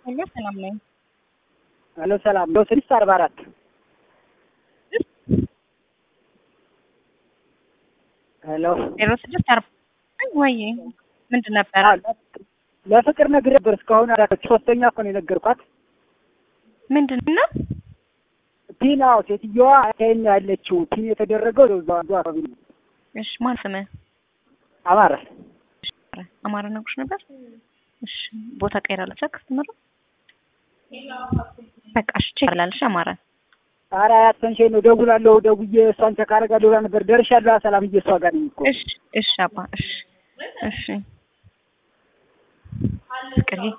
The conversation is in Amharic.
ሄሎ ሰላም ነኝ። ሄሎ ሰላም ነው። ስድስት አርባ አራት ሄሎ ዜሮ ስድስት አርባ ወይ ምንድን ነበረ? ለፍቅር ነግሬ ነበር እስካሁን አላከች። ሶስተኛ እኮ ነው የነገርኳት። ምንድን ነው? ፒን አዎ፣ ሴትዮዋ ከኛ ያለችው ፒን የተደረገው እዛው አንዱ አካባቢ ነው። እሺ ማን ስምህ? አማረ አማረ ነግሮሽ ነበር? እሺ ቦታ ቀይራለች ከስተመሩ በቃ እሺ ቼክ አላለሽ አማረ ኧረ አያትፈንሽኝ ነው ደውላለሁ። ደውዬ እሷን ቼክ አደርጋለሁ ብላ ነበር። ደርሻለሁ። ሰላምዬ እሷ ጋር ነኝ እኮ እሺ እሺ አባ እሺ እሺ ፍቅርዬ